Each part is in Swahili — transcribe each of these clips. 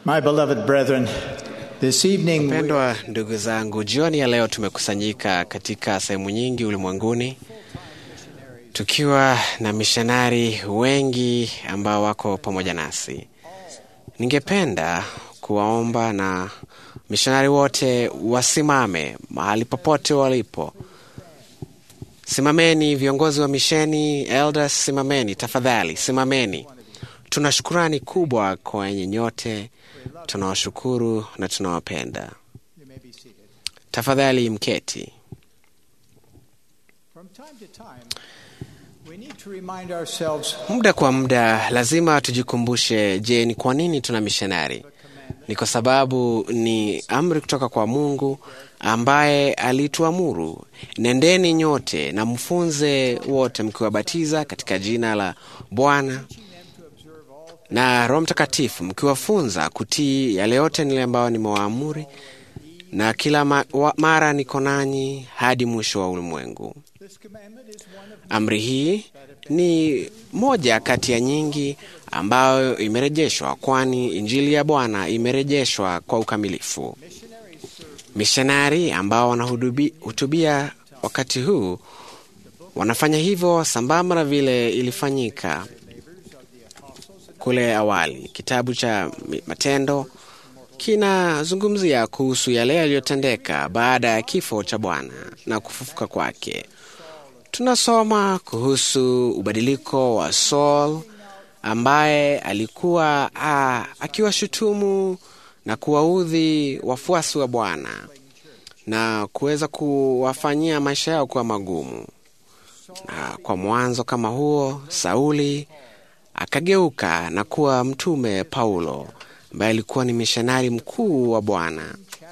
My beloved brethren, this evening we Pendwa ndugu zangu, jioni ya leo tumekusanyika katika sehemu nyingi ulimwenguni tukiwa na mishonari wengi ambao wako pamoja nasi. Ningependa kuwaomba na mishonari wote wasimame mahali popote walipo. Simameni, viongozi wa misheni, elders, simameni tafadhali, simameni. Tuna shukurani kubwa kwenye nyote, tunawashukuru na tunawapenda. you may be seated. Tafadhali mketi. From time to time, we need to remind ourselves Muda kwa muda lazima tujikumbushe, je, ni kwa nini tuna mishonari? Ni kwa sababu ni amri kutoka kwa Mungu ambaye alituamuru, nendeni nyote na mfunze wote mkiwabatiza katika jina la Bwana na Roho Mtakatifu, mkiwafunza kutii yale yote nile ambayo nimewaamuri, na kila ma wa, mara niko nanyi hadi mwisho wa ulimwengu. this commandment is one of Amri hii ni moja kati ya nyingi ambayo imerejeshwa, kwani injili ya Bwana imerejeshwa kwa ukamilifu. Mishonari ambao wanahutubia wakati huu wanafanya hivyo sambamba na vile ilifanyika kule awali. Kitabu cha Matendo kinazungumzia kuhusu yale yaliyotendeka baada ya kifo cha Bwana na kufufuka kwake. Tunasoma kuhusu ubadiliko wa Saul ambaye alikuwa ah, akiwashutumu na kuwaudhi wafuasi wa Bwana na kuweza kuwafanyia maisha yao kuwa magumu. Na kwa mwanzo kama huo, Sauli akageuka na kuwa mtume Paulo ambaye alikuwa ni mishonari mkuu wa Bwana.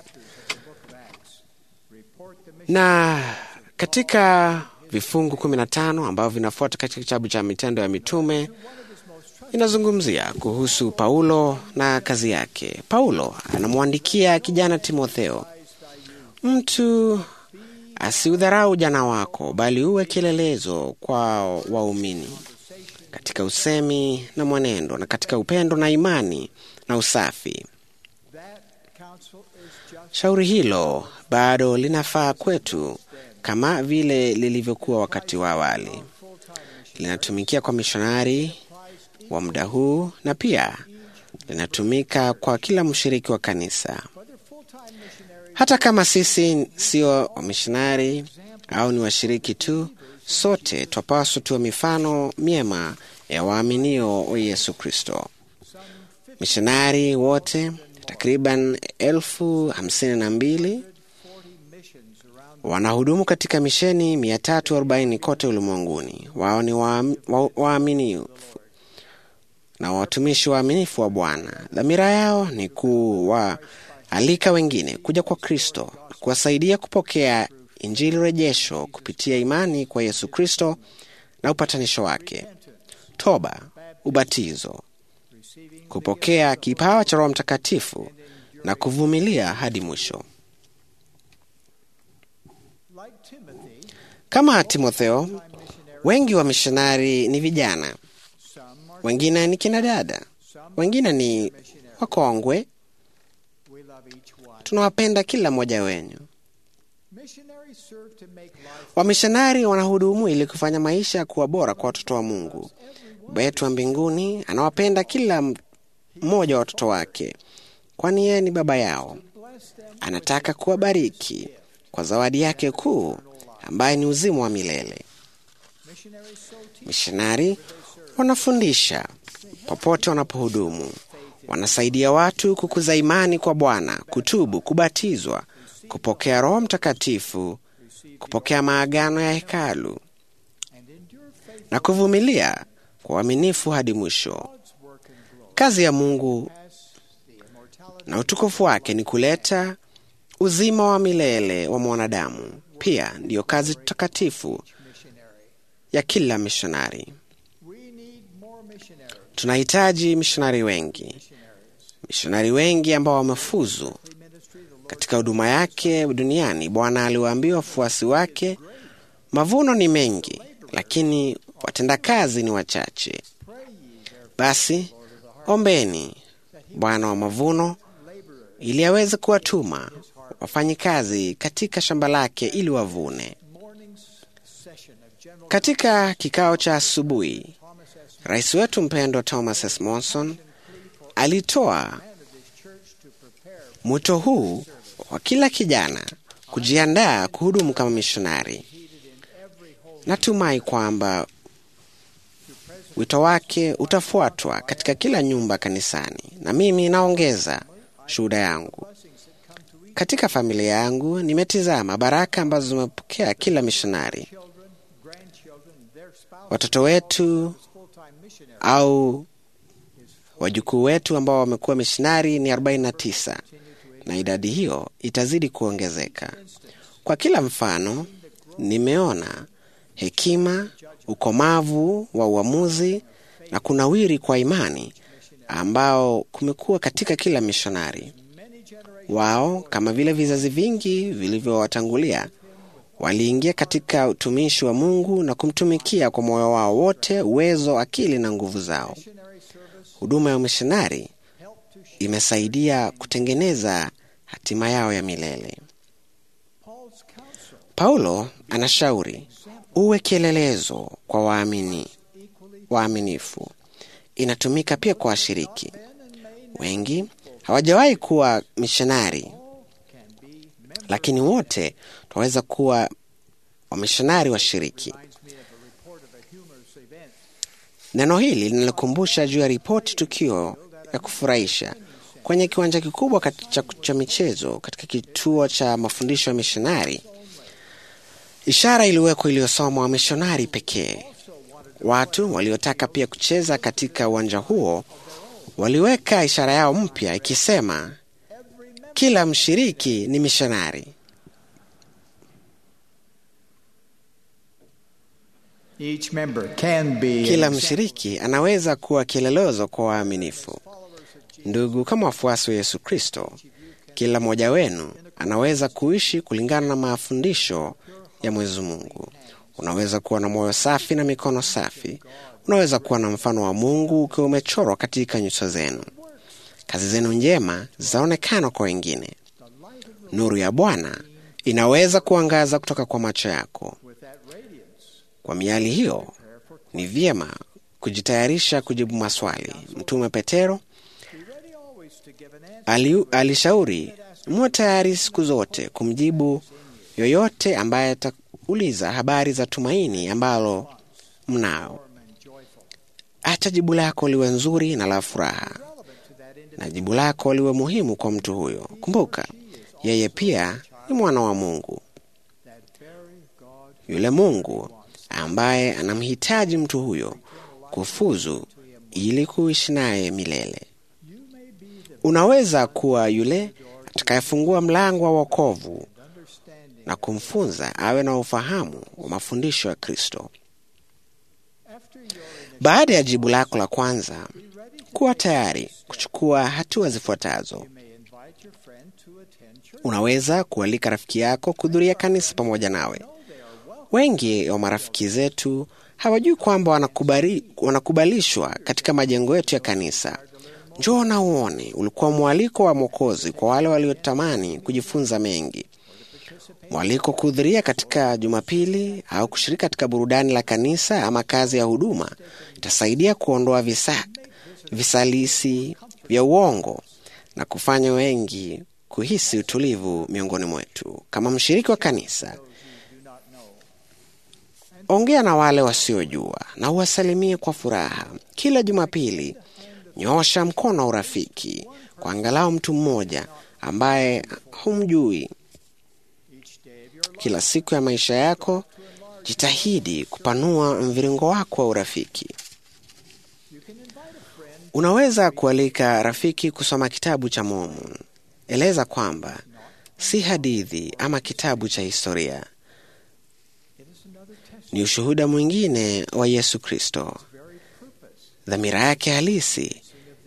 Na katika vifungu kumi na tano ambavyo vinafuata katika kitabu cha Mitendo ya Mitume inazungumzia kuhusu Paulo na kazi yake. Paulo anamwandikia kijana Timotheo, mtu asiudharau ujana wako, bali uwe kielelezo kwa waumini katika usemi na mwenendo, na katika upendo na imani na usafi. that counsel is just Shauri hilo bado linafaa kwetu kama vile lilivyokuwa wakati wa awali. Linatumikia kwa mishonari wa muda huu na pia linatumika kwa kila mshiriki wa kanisa. whether full-time missionaries Hata kama sisi sio wamishonari au ni washiriki tu, sote twapaswa tuwe mifano miema ya waaminio wa Yesu Kristo. Mishonari wote takriban elfu hamsini na mbili missions around wanahudumu katika misheni 340 kote ulimwenguni. Wao ni waam- wa- waaminifu na watumishi waaminifu wa Bwana. Dhamira yao ni kuwaalika wengine kuja kwa Kristo na kuwasaidia kupokea injili rejesho kupitia imani kwa Yesu Kristo na upatanisho wake, toba, ubatizo, receiving kupokea kipawa cha Roho Mtakatifu na kuvumilia hadi mwisho. like Timothy, Kama Timotheo, wengi wa mishonari ni vijana, some are wengine ni kina dada, some wengine ni missionaries. wakongwe. We love each one. Tunawapenda kila mmoja wenyu. Missionaries serve to make life Wamishonari wanahudumu ili kufanya maisha kuwa bora kwa watoto wa Mungu. Baba yetu wa mbinguni anawapenda kila m- mmoja wa watoto wake, kwani yeye ni baba yao. bless them Anataka kuwabariki kwa zawadi yake kuu ambaye ni uzima wa milele. missionaries so teach Mishonari wanafundisha popote wanapohudumu, wanasaidia watu kukuza imani kwa Bwana, kutubu, kubatizwa, kupokea Roho Mtakatifu, kupokea maagano ya hekalu and endure faith na kuvumilia kwa uaminifu hadi mwisho. God's work and glory Kazi ya Mungu as the immortality na utukufu wake ni kuleta uzima wa milele wa mwanadamu. Pia ndiyo kazi takatifu missionary. ya kila mishonari. We need more missionaries. Tunahitaji mishonari wengi, Missionaries. mishonari wengi ambao wamefuzu Ministry the Lord katika huduma yake duniani. Bwana aliwaambia wafuasi wake, mavuno ni mengi, lakini watendakazi ni wachache. pray ye therefore Basi Lord of the harvest ombeni that Bwana wa mavuno, ili aweze kuwatuma wafanyikazi katika shamba lake ili wavune. Katika kikao cha asubuhi, rais wetu mpendwa Thomas S. Monson alitoa mwito huu kwa kila kijana kujiandaa kuhudumu kama mishonari. Natumai kwamba wito wake utafuatwa katika kila nyumba kanisani, na mimi naongeza shuhuda yangu. Katika familia yangu nimetizama baraka ambazo zimepokea kila mishonari. Watoto wetu au wajukuu wetu ambao wamekuwa mishonari ni 49 na idadi hiyo itazidi kuongezeka. Kwa kila mfano, nimeona hekima, ukomavu wa uamuzi na kunawiri kwa imani ambao kumekuwa katika kila mishonari wao. Kama vile vizazi vingi vilivyowatangulia, waliingia katika utumishi wa Mungu na kumtumikia kwa moyo wao wote, uwezo, akili na nguvu zao. Huduma ya umishonari imesaidia kutengeneza hatima yao ya milele. Paulo anashauri uwe kielelezo kwa waamini waaminifu. Inatumika pia kwa washiriki wengi. Hawajawahi kuwa mishonari, lakini wote tunaweza kuwa wamishonari washiriki. Neno hili linalikumbusha juu ya ripoti tukio ya kufurahisha kwenye kiwanja kikubwa cha, cha michezo katika kituo cha mafundisho ya mishonari. Ishara iliwekwa iliyosomwa wamishonari pekee. Watu waliotaka pia kucheza katika uwanja huo waliweka ishara yao mpya ikisema, kila mshiriki ni mishonari. Each member can be Kila mshiriki anaweza kuwa kielelezo kwa waaminifu. Ndugu, kama wafuasi wa Yesu Kristo, kila mmoja wenu anaweza kuishi kulingana na mafundisho ya Mwenyezi Mungu. Unaweza kuwa na moyo safi na mikono safi. Unaweza kuwa na mfano wa Mungu ukiwa umechorwa katika nyuso zenu. Kazi zenu njema zitaonekana kwa wengine. Nuru ya Bwana inaweza kuangaza kutoka kwa macho yako. Kwa miali hiyo, ni vyema kujitayarisha kujibu maswali. Mtume Petero ali, alishauri muwe tayari siku zote kumjibu yoyote ambaye atauliza habari za tumaini ambalo mnao. Acha jibu lako liwe nzuri na la furaha, na jibu lako liwe muhimu kwa mtu huyo. Kumbuka, yeye pia ni mwana wa Mungu, yule Mungu ambaye anamhitaji mtu huyo kufuzu ili kuishi naye milele. Unaweza kuwa yule atakayefungua mlango wa wokovu na kumfunza awe na ufahamu wa mafundisho ya Kristo. Baada ya jibu lako la kwanza, kuwa tayari kuchukua hatua zifuatazo. Unaweza kualika rafiki yako kuhudhuria kanisa pamoja nawe. Wengi wa marafiki zetu hawajui kwamba wanakubali, wanakubalishwa katika majengo yetu ya kanisa. Njoo na uone, ulikuwa mwaliko wa Mwokozi kwa wale waliotamani kujifunza mengi. Mwaliko kuhudhuria katika Jumapili au kushiriki katika burudani la kanisa ama kazi ya huduma itasaidia kuondoa visa, visalisi vya uongo na kufanya wengi kuhisi utulivu miongoni mwetu. Kama mshiriki wa kanisa, ongea na wale wasiojua na uwasalimie kwa furaha. Kila Jumapili nyoosha mkono wa urafiki kwa angalau mtu mmoja ambaye humjui. Kila siku ya maisha yako jitahidi kupanua mviringo wako wa urafiki. Unaweza kualika rafiki kusoma kitabu cha Mormon. Eleza kwamba si hadithi ama kitabu cha historia, ni ushuhuda mwingine wa Yesu Kristo. Dhamira yake halisi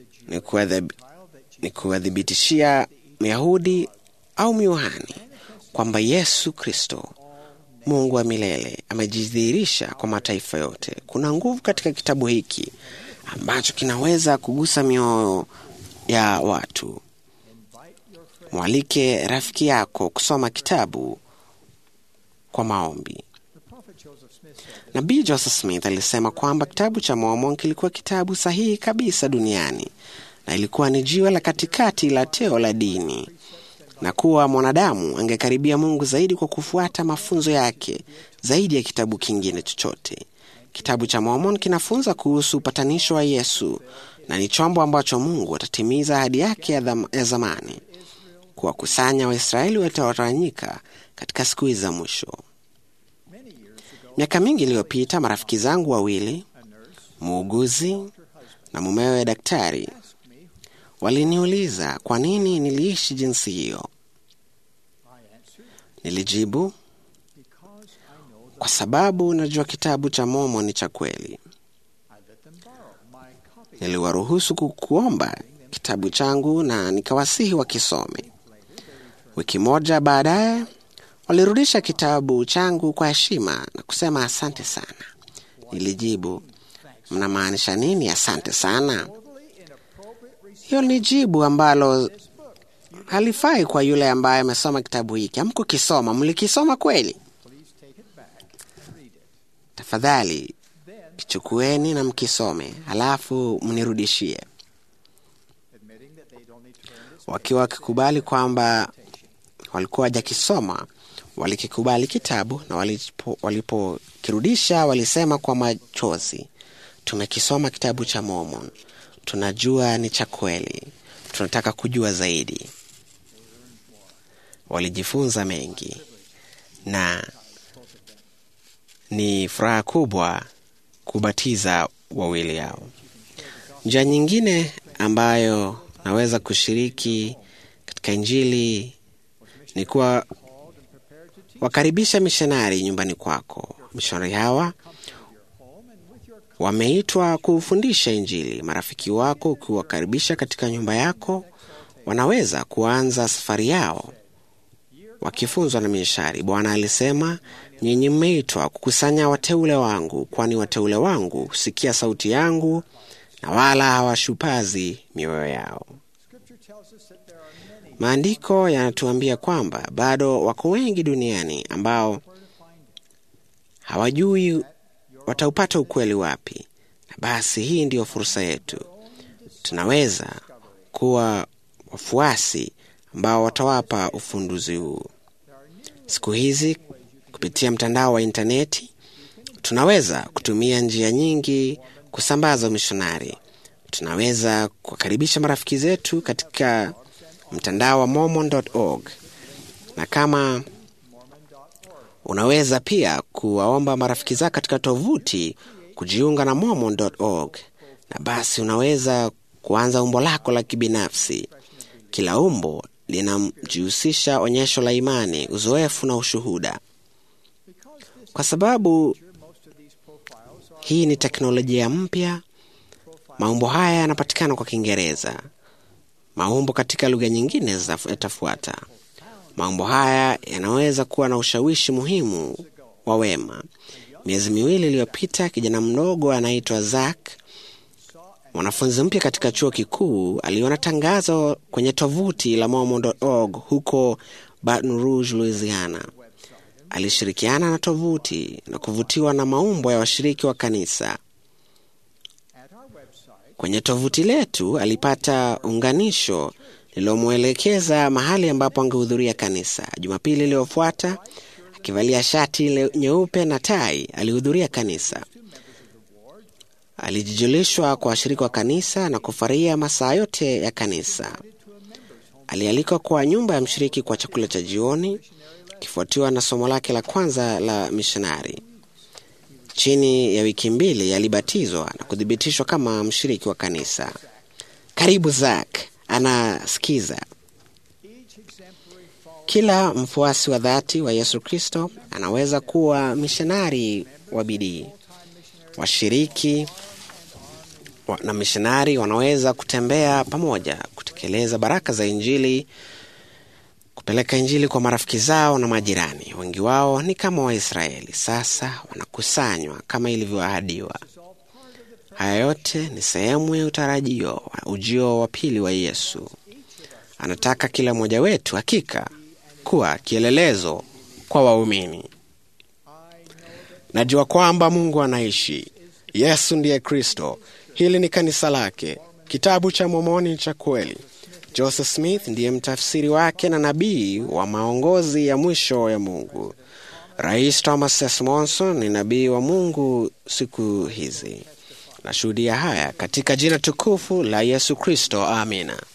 ni kuwadhibitishia Myahudi au Myuhani kwamba Yesu Kristo, Mungu wa milele, amejidhihirisha kwa mataifa yote. Kuna nguvu katika kitabu hiki ambacho kinaweza kugusa mioyo ya watu. Mwalike rafiki yako kusoma kitabu kwa maombi. Nabii Joseph Smith alisema kwamba kitabu cha Mormon kilikuwa kitabu sahihi kabisa duniani na ilikuwa ni jiwe la katikati la teo la dini, na kuwa mwanadamu angekaribia Mungu zaidi kwa kufuata mafunzo yake zaidi ya kitabu kingine chochote. Kitabu cha Mormon kinafunza kuhusu upatanisho wa Yesu na ni chombo ambacho Mungu atatimiza ahadi yake ya, dham, ya zamani kuwakusanya Waisraeli wataotawanyika katika siku hizi za mwisho. Miaka mingi iliyopita, marafiki zangu wawili, muuguzi na mumewe daktari, waliniuliza kwa nini niliishi jinsi hiyo. Nilijibu, kwa sababu najua kitabu cha Mormon ni cha kweli. Niliwaruhusu kukuomba kitabu changu na nikawasihi wakisome. Wiki moja baadaye walirudisha kitabu changu kwa heshima na kusema asante sana. Nilijibu, mnamaanisha nini asante sana? Hiyo ni jibu ambalo halifai kwa yule ambaye amesoma kitabu hiki. Hamkukisoma, mlikisoma kweli? Tafadhali kichukueni na mkisome, halafu mnirudishie. Wakiwa wakikubali kwamba walikuwa wajakisoma, walikikubali kitabu na walipokirudisha, walipo walisema kwa machozi, tumekisoma kitabu cha Mormon, tunajua ni cha kweli, tunataka kujua zaidi. Walijifunza mengi na ni furaha kubwa kubatiza wawili hao. Njia nyingine ambayo naweza kushiriki katika Injili ni kuwa wakaribisha mishonari nyumbani kwako. Mishonari hawa wameitwa kufundisha Injili. Marafiki wako ukiwakaribisha katika nyumba yako, wanaweza kuanza safari yao wakifunzwa na mishari. Bwana alisema, nyinyi mmeitwa kukusanya wateule wangu, kwani wateule wangu husikia sauti yangu na wala hawashupazi mioyo yao. Maandiko yanatuambia kwamba bado wako wengi duniani ambao hawajui wataupata ukweli wapi, na basi hii ndiyo fursa yetu. Tunaweza kuwa wafuasi ambao watawapa ufunduzi huu. Siku hizi kupitia mtandao wa intaneti tunaweza kutumia njia nyingi kusambaza umishonari. Tunaweza kuwakaribisha marafiki zetu katika mtandao wa mormon.org, na kama unaweza pia kuwaomba marafiki zako katika tovuti kujiunga na mormon.org, na basi unaweza kuanza umbo lako la kibinafsi. Kila umbo linamjihusisha onyesho la imani, uzoefu na ushuhuda. Kwa sababu hii ni teknolojia mpya, maumbo haya yanapatikana kwa Kiingereza. Maumbo katika lugha nyingine yatafuata. Maumbo haya yanaweza kuwa na ushawishi muhimu wa wema. Miezi miwili iliyopita, kijana mdogo anaitwa Zak, mwanafunzi mpya katika chuo kikuu, aliona tangazo kwenye tovuti la mormon.org huko Baton Rouge, Louisiana. Alishirikiana na tovuti na kuvutiwa na maumbo ya washiriki wa kanisa. Kwenye tovuti letu alipata unganisho lililomwelekeza mahali ambapo angehudhuria kanisa. Jumapili iliyofuata, akivalia shati nyeupe na tai, alihudhuria kanisa. Alijijulishwa kwa washiriki wa kanisa na kufurahia masaa yote ya kanisa. Alialikwa kwa nyumba ya mshiriki kwa chakula cha jioni, akifuatiwa na somo lake la kwanza la mishonari. Chini ya wiki mbili alibatizwa na kuthibitishwa kama mshiriki wa kanisa. Karibu Zak, anasikiza. Kila mfuasi wa dhati wa Yesu Kristo anaweza kuwa mishonari wa bidii. Washiriki wa, na mishonari wanaweza kutembea pamoja, kutekeleza baraka za Injili, kupeleka Injili kwa marafiki zao na majirani. Wengi wao ni kama Waisraeli, sasa wanakusanywa kama ilivyoahidiwa. Haya yote ni sehemu ya utarajio wa ujio wa pili wa Yesu. Anataka kila mmoja wetu hakika kuwa kielelezo kwa waumini. Najua kwamba Mungu anaishi. Yesu ndiye Kristo. Hili ni kanisa lake. Kitabu cha Mormoni cha kweli. Joseph Smith ndiye mtafsiri wake na nabii wa maongozi ya mwisho ya Mungu. Rais Thomas S. Monson ni nabii wa Mungu siku hizi. Nashuhudia haya katika jina tukufu la Yesu Kristo. Amina.